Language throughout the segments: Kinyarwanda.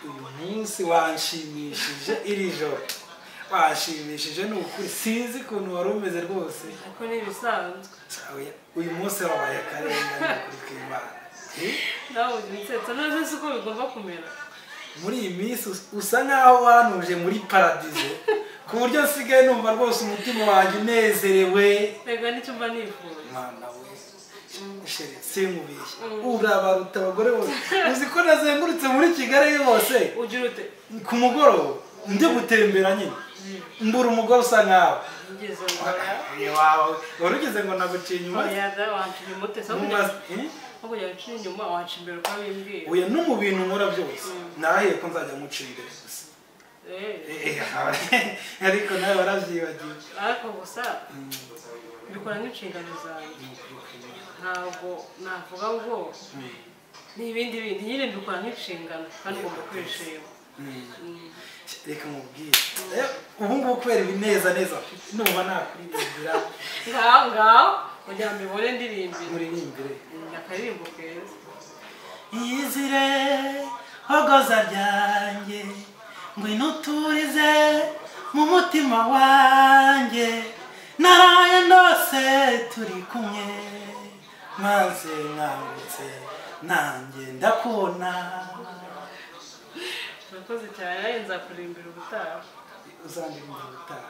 uyu munsi wanshimishije iri joro wanshimishije ni ukuri sinzi ukuntu wari umeze rwose ariko ni ibisanzwe Sawe, uyu munsi wabaye akarengane ukuri kw'imana Eh? nawe ugira inseko none si uko bigomba kumera muri iyi minsi us- usa nk'aho wanuje muri paradizo ku buryo nsigaye numva rwose umutima wanjye unezerewe rega nicyo mba nifuza mwana we sheri sinkubeshye urabaruta abagore bose uzi ko nazengurutse muri kigali hose ugira ute ku mugoroba ndi gutembera nyine mbura umugore usa nkawe ngeze ngora Ni wawe wari ugize ngo naguciye inyuma oya wanciye umute so mu kugira mazi Eh? ngo kugira ngo uciye inyuma waca imbere uko bimbwira oya no mu bintu nkora byose narahiye ko nzajya mucira imbere gusa Eh, Eh, ariko nawe waravyibagiwe ariko gusa Mm. mbikora nk'inshingano zanjye ntabwo navuga ngo ni ibindi bintu nyine mbikora nk'inshingano kandi ugomba kwishima Mm. reka mubwire Eh, ubu ngubu kubera ibineza neza afite numva nakuririmbira ngaho ngaho kugira ngo mbibone ndirimbire muririmbire ni akaririmbo keza iyizire hogoza ryanjye ngwino uturize mu mutima wanjye naraye ndose turi kumwe maze nkangutse nanjye ndakubona urakoze cyane nawe nzakurimbira ubutaha uzandirimbira ubutaha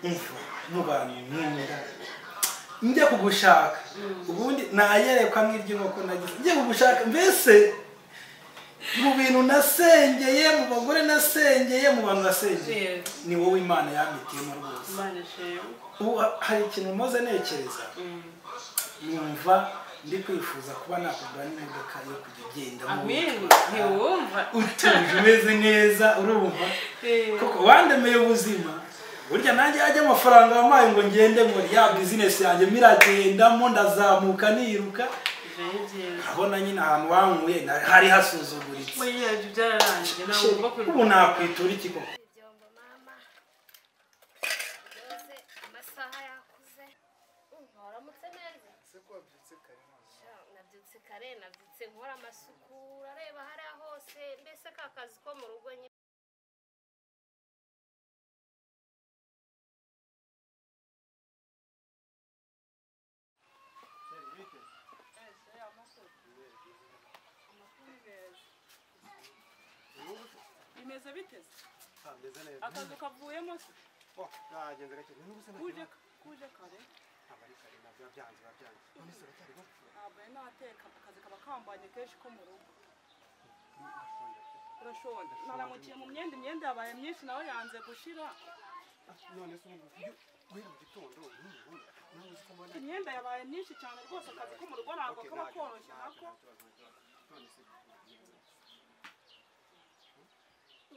umva mu bantu nkunda njya kugushaka ubundi nayerekwa nk'iry'inkoko nagize njya kugushaka mbese mu bintu nasengeye mu bagore nasengeye mu bantu nasengeye Yes. ni wowe imana yampitiyemo rwose imana ishimwe ubu hari ikintu maze nekereza Mm. numva ndi kwifuza kuba nakugura n'imodoka yo kujya ugendamo amin ntiwumva utuje umeze neza urumva Eh, kuko wandemeye ubuzima burya nanjye ajya amafaranga wampaye ngo ngende ngo ya bizinesi yanjye miragendamo ndazamuka niruka ibyo ni byiza urabona nyine ahantu wankuye na- hari hasuzuguritse buriya ibyo byararangiye ntabwo ugomba ubu kurimbira nakwitura iki koko ibyombo mama yoze amasaha yakuze Mm, waramutse neza ese ko wabyutse kare none Sha, nabyutse kare nabyutse nkora amasuku urareba hariya hose mbese ka kazi ko mu rugo nyine bimeze biteze Ah, meze neza akazu kavuyemo se Oh, nagenze gake ni n'ubuse kuje ntabwo kuje kare ari kare ntabwo biba byanze biba byanze none se uracyari gake ntabwo ari n'ateka akazi kaba kambanye kenshi ko mu rugo urashonje naramukiye mu myenda imyenda yabaye myinshi nawe yanze gushira Ah, none se ubu ngubu guhera mu gitondo n'umugore nawe uzi ko mbona imyenda yabaye myinshi cyane rwose akazi ko mu rugo ntabwo Okay, kaba ntabwo- koroshye ntabwo nako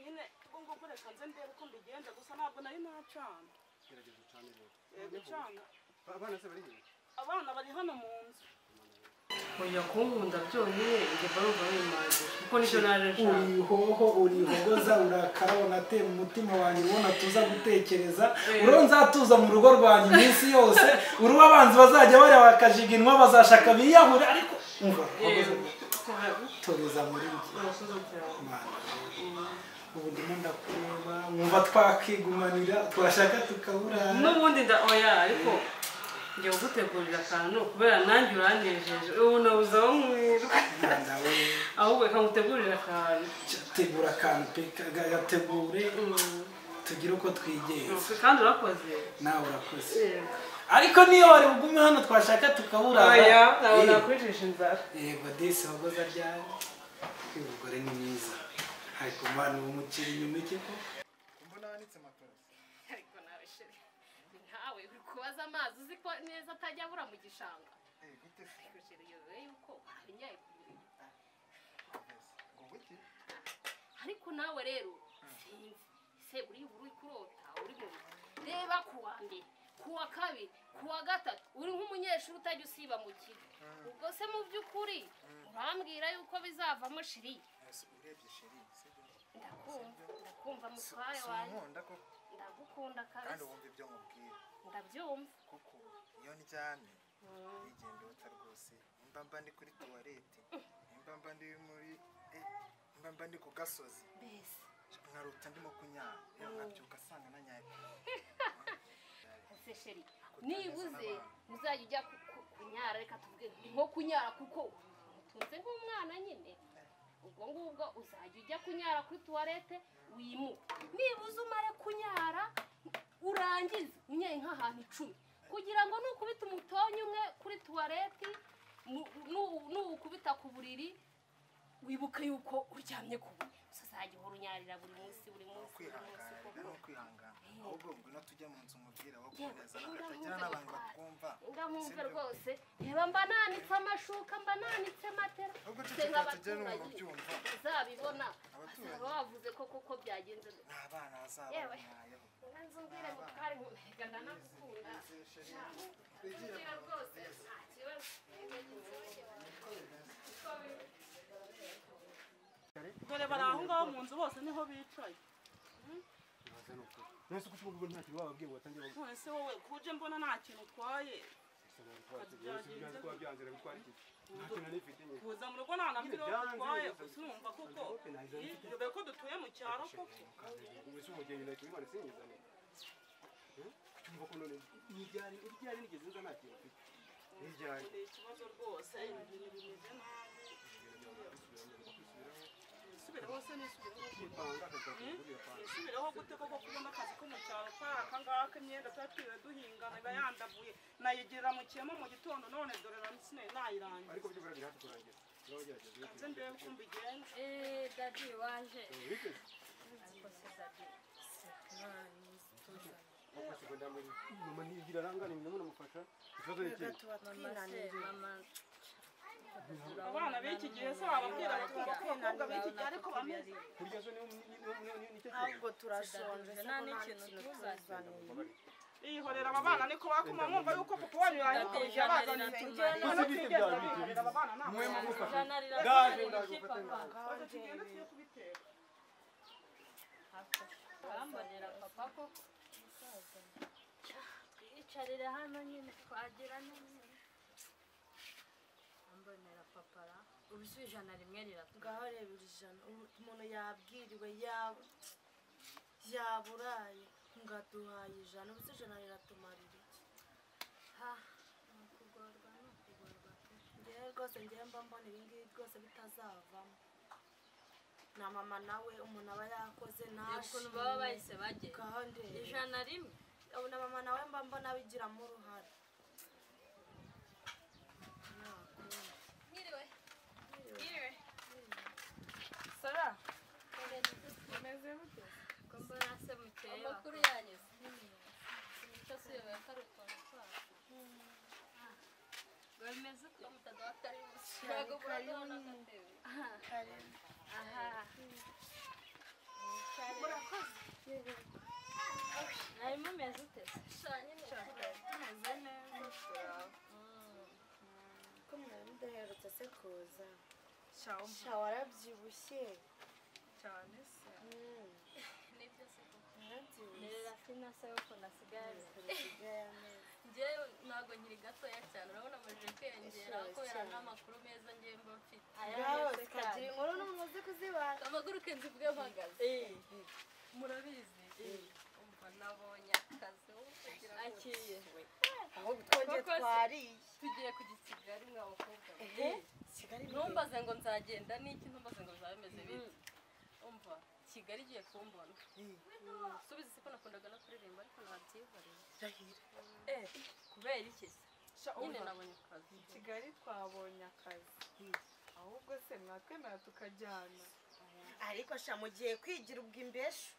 nta kibazo, nta kibazo. None se nyine ubwo gukoresha nze ndebe uko mbigenza gusa ntabwo nari nacana gerageza ucane rero Eh, gucana Ba- abana se bari hehe abana bari hano mu nzu kujya kunkunda byonyine njye mba numva bimanjije kuko nicyo naje nshaka urihoho urihogoza urakara unatera umutima wanjye ubona tuza gutekereza Eh. uriho nzatuza mu rugo rwanjye iminsi yose uriho abanzi bazajya bareba bakajiginwa bazashaka biyahure ariko umva hogoza, toreza muri njye urakoze cyane Imana. Mm. ubu ndimo ndakureba mwumva twakigumanira twashaka tukaburana n'ubundi nda oya ariko njye kugutegurira akantu kubera nanjye uranejeje ubu nabuze aho nkwirirwa Mwana we ahubwo reka ngutegurire akantu tegura akantu pe gategure Mm. tugire uko twigenza kandi urakoze nawe urakoze Eh. ariko niyo wari bugume hano twashaka tukaburana oya ntabwo Eh, nakwicisha inzara yego disi wagoza ryari uyu mugore ni mwiza ariko mwana ubu mucira inyuma iki ko mbona wanitse matora ariko nawe sheri ntawe uri kubaza amazi uzi ko neza atajya abura mu gishanga eh gute se ariko sheri yoze yuko warinyaye ku buriri ngo buki ariko nawe rero sinzi se uri uri kurota uri mu reba ku wa mbere ku wa kabiri ku wa gatatu uri nk'umunyeshuri utajya usiba mu kigo ubwo se mu by'ukuri urambwira yuko bizavamo shiri ese urebye sheri si byo ndakumva ndakumva mutware si wawe unkunda ko ndagukunda kandi kabisa wumva ibyo nkubwira ndabyumva kuko iyo ndyamye nigenda uta rwose mba mba ndi kuri tuwarete mba mba ndi muri eh, mba mba ndi ku gasozi mbese nkarota ndimo kunyara rero nkabyuka asanga nanyaye ese sheri nibuze muzajya ujya ku- ku- kunyara reka tuvuge nko kunyara kuko umutunze nk'umwana nyine ubwo ngubwo uzajya ujya kunyara kuri tuwarete wimuke nibuze umare kunyara urangize unyaye nk'ahantu icumi kugira ngo nukubita umutonyi umwe kuri tuwarete mu- nu- nuwukubita ku buriri wibuke yuko uryamye ku buriri gusa uzajya uhora unyarira buri munsi buri ni munsi buri munsi ukwihangana rero ni koko ukwihangana ahubwo ubwo no tujya mu nzu umubwira wo Yewe, kuboneza ngaho nze bakatagira n'abantu gutwara. bakumva ngaho mwumve Sibyo? rwose reba mba nanitse amashuka mba nanitse matera Ahubwo Twe ceceka tugere mu nk'abaturage byumva. uzabibona Abaturage. bazaba bavuze ko koko byagenze ni abana Yewe. bazabanyayeho nzubwire ngo twari mumega ndanakukunda nzubwire rwose nta kibazo dore bari aho ngaho mu nzu bose niho bicaye nese kuko ubwo nta kintu bababwiye ngo batangira none se wowe kuje mbona nta kintu utwaye kuza mu rugo nta na mbi rero utwaye gusa urumva kuko dore ko dutuye mu cyaro koko ni ikibazo rwose ibintu bimeze nabi subira hose nisubira isubireho gute koko kubona akazi ko mu cyaro kari akangaka imyenda twatiriwe duhinganaga yandavuye nayigerera mu kiyama mu gitondo none dore ramusine nayirangiza ariko byo biragira hafi kurangira turabagerageza nze ndebe uko mbigenza Eh, dadi waje wigeze wafashe ngo ndamuri mama ntigira arangane nyina munamufasha ikibazo ni ikihe mama se mama abana b'iki gihe se bababwira bati abakobwa b'iki gihe ariko bameze kurya zo niyo niyo- niyo niyo niyo nicyo ntabwo turashonje nta n'ikintu tuzazaniye biyihorera aba bana niko bakoma mwumva yuko papa wanyu yahindurije abazanye tujya none twigeze tubihanira aba bana ntabwo narira Gaje, gaje, narira ufate papa twaje tugenda tugiye kubitera arambonera papa koko icarira hano nyine twagira neza arambonera papa ra ubuse ijana rimwe riratugana ngaho reba iri jana umu- umuntu yabwiriwe yaba yaburaye ngo aduhaye ijana ubu se ijana riratumara iki ha ni ukugorwa ni ukugorwa pe ngewe rwose ngewe mba mbona ibi ngibi rwose bitazavamo na mama nawe umuntu aba yakoze Reba ukuntu baba bahise bagera ngaho ndeba ijana rimwe ubu na mama nawe mba mbona bigiramo uruhare nakunda sara ko mbona se mukeye amakuru yanyuze imico si yo yakari utuntu twacu bameze ko mutadawatari ntabwo murabona n'agatebe aha mwari mumeze ute shanye neza tumeze neza ko mwari mudaherutse se kuza sha warabyibushye cyane se nibyo se koko warabyibushye nirira sinasaba ukuntu asigaye kurasigaye amezi njyewe ntabwo nkiri gatoya cyane urabona amajije kwiyongera Ishoboye kubera cyane. n'amakuru meza ngiye mba mfite ngaho zikagira inkuru n'umuntu uzi kuzibana amaguruke nzivuge mpagaze murabizi umva nabonye akazi wowe kugira ngo akiriye ahubwo twongeye Koko se- twariye tugiye kujya i kigali mwa bakobwa be. kigali ntumbaze ngo nzagenda n'iki ntumbaze ngo bizaba bimeze biti umva kigali igiye kumbona subizi siko nakundaga no kuririmba ariko ntabyihoreye eh kubera iki se nyine nabonye akazi kigali twabonye akazi ahubwo se mwatwemera tukajyana ariko sha mugiye kwigira ubwo imbeshu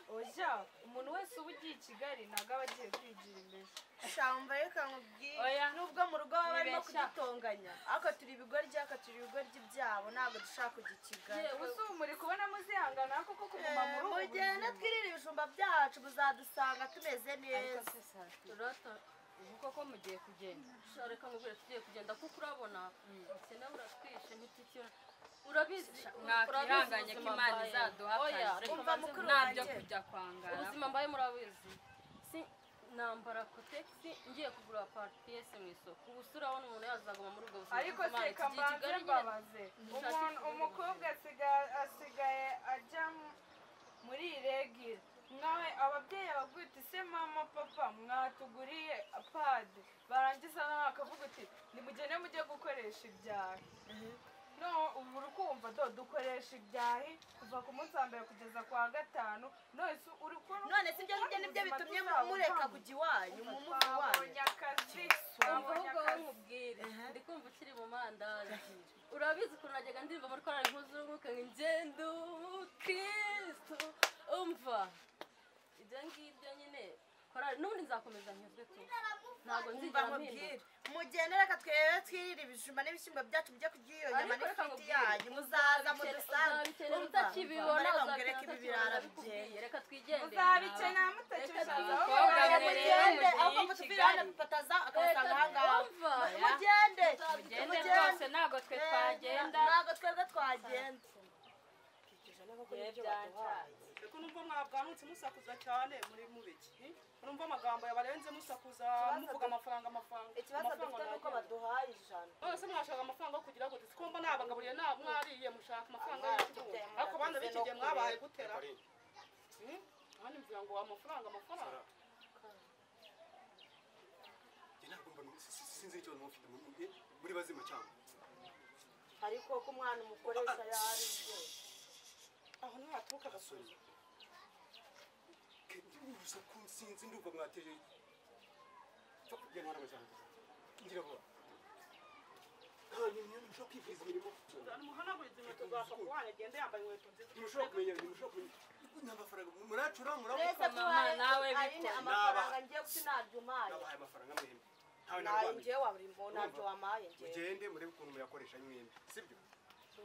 oja umuntu wese uba ugiye i kigali ntabwo aba agiye kwigira imbere sha wumva reka nkubwire Oya. nubwo mu rugo baba barimo Nibeshya. kudutonganya ariko turi ibigoryi ariko turi ibigoryi byabo ntabwo dushaka kujya i kigali ubu muri kubona muzihangana koko kuguma Eh, muri ubu mugende buzima twirire ibijumba byacu muzadusanga tumeze ariko neza se sati urata ubu koko mugiye kugenda Sha, reka nkubwire tugiye kugenda kuko urabona ukene uratwishe ntitiki urabizi mwakihanganye ko ubuzima imana mbaye. izaduha Oya, akazi reka Umva mbanze mukuru nabyo ntabyo wanjye. kujya kwangara ubuzima mbaye murabizi si nambara kotegisi ngiye kugura paripiyesi mu isoko ubu se urabona umuntu yazaguma muri ubwo buzima ariko bw'imana, iki gihe seka mbanze kigali nyine- mbabaze Ntishake umuntu kuvuga umukobwa ibintu. asigaye asigaye ajya mu- muri regire nkawe ababyeyi bavuga uti se mama papa mwatuguriye padi barangiza nawe akavuga uti nimugende mujye gukoresha ibyahi no ubu uri kumva do dukoresha ibyahi kuva ku munsi wa mbere kugeza ku wa gatanu none se uri kubona none si ibyo ngibyo nibyo bitumye mureka kujya iwanyu mu muzi iwanyu twabonye akazi umva twabonye ahubwo akazi wamubwire ndi kumva ukiri mu mandazi urabizi ukuntu najyaga ndirimba muri korali nkuzurunguka ngo ingendo umukristo umva ibyo ngibyo nyine korali n'ubundi nzakomeza nyuzwe tu ntabwo umva nzigera mpinduka nkubwire mugende reka twebe twirire ibijumba n'ibishyimbo byacu byo kurya iyo nyama Ariko reka n'ifiriti nkubwire, yanyu muzaza mudusange uzabikenera utakibibona reka uzabikenera mureke ibi birara bigende utakibibona reka twigendere uzabikenera mutakibishaka aho Reka mugende mugende ahubwo mugende mutupirane bataza akabasanga ahangaha umva mugende Mugende mugende ntabwo twe twagenda ntabwo twebwe twagenda ariko numva mwabwanutse musakuza cyane muri mubiki urumva amagambo yabarenze musakuza muvuga amafaranga amafaranga ikibazo dufite ni uko amafaranga baduhaye ijana none se mwashaka amafaranga yo kugira ngo dusikomba nabagaburiye nta mwariye mushaka amafaranga y'igihugu ariko abana b'iki gihe mwabaye gutera Hmm? ahandi mvuga ngo amafaranga amafaranga ntabwo mbona sinzi icyo mufite muri- muri bazima cyangwa ariko ko umwana umukoresha yari rwose aho niho haturuka agasubizo gusa ko sinzi ndumva mwateje cyo kugenera abajyanama ngira vuba nkanyu niyo mushobora kwivuriza imirimo muhanaguriza inkweto za papuwane agenda yambaye inkweto nziza ntimushobora kumenya mushobora kumenya nta mafaranga muracura murabona twese tubaye ayine amafaranga ngiye guca ntabyo umpaye nabahaye amafaranga mwembi ntawe nayo narwamenya ngiye waburimbo ntabyo wamaye ngewe mugende murebe ukuntu muyakoresha mwembi sibyo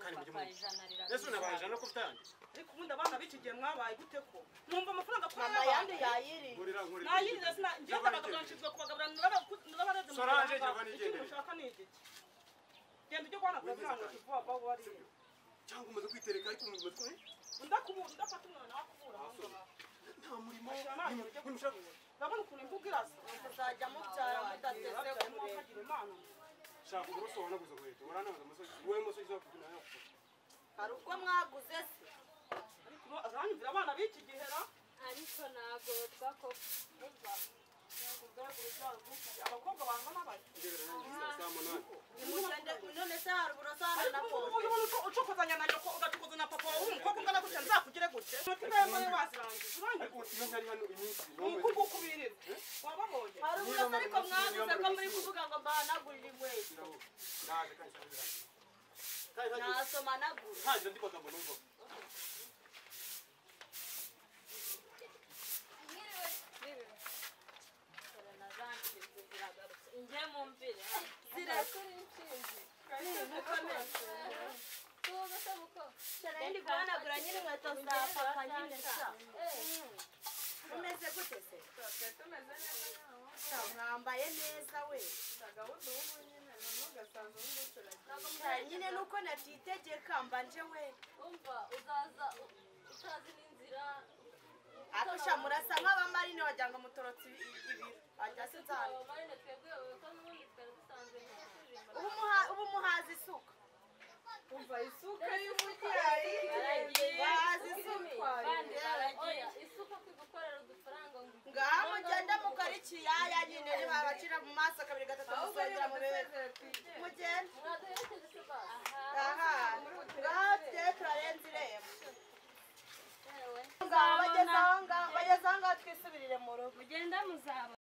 kandi mujye mumenya yesu nabahaye ijana ko ufite ayandi ariko ubundi abana b'iki gihe mwabaye gute ko mwumva amafaranga ko mama yandi yayiriye nkurira nkurira nayirize sina ngiye kubagabura nshinzwe kubagabura n'abarezi mu Solange, Rwanda. Giovanni, ikintu igendere. ushaka ni igiki genda ujye guhanagura Wigize amafaranga kanya. tuvuga aho wariye cyangwa umaze kwitereka ariko umaze kuba undakubura undafata umwana wakubura aho ngaho nta murimo Ashira ntabwo ujya ntimushobora urabona ukuntu imvugo irasa muzajya mubyara mudateze Urabona umuntu kumureka akagira imana shaka uburoso wanaguze inkweto waranamaze amasogisi wowe amasogisi wakugura nawe yakugura hari ubwo mwaguze se ariko azanyumvira abana b'iki gihe ra ariko ntabwo twakoze abakobwa bangana bati ugera nanjye saa saa munani nimugende none se hari uburoso hano na ariko ubu pome ubona uco- ucokozanya na nyoko ugacokoza na papa wawe umukobwa ungana gutya nzakugire gute umutima yawe muri wazirangiza ariko urangiza iyo ntari hano iminsi umukobwa ukubirira wababonye hari uburoso ariko mwaguze ko muri kuvuga ngo mbahanagurire inkweto naje kandi saa birangiye kandi ntagira- nasomanagura ntagira andi magambo numva njye mumvire zirakura indi guhanagura nyine inkweto za papa nyine sa umeze gute se Sa, mwambaye neza we Sa, nyine nuko natitegeka mbanje we umva uzaza utazi n'inzira akusha murasa nk'abamarine wagira ngo mutorotse ibi- ibiro ajya se nzana abamarine twebwe ko n'ubundi twari dusanzwe ntituririmba ubu muha- ubu muhazi isuka umva isuka y'umubyari bazi isuka oya isuka kwigukorera udufaranga ngo ngaha mugende mukora ikiyaya nyine niba abacira mu maso kabiri gatatu musongera mu bibero mugende mwaduherekeje se basi aha ngaha tujye turarenza irembo ngaha bageze aho ngaha bageze aho ngaha twisubirire mu rugo mugenda muzaba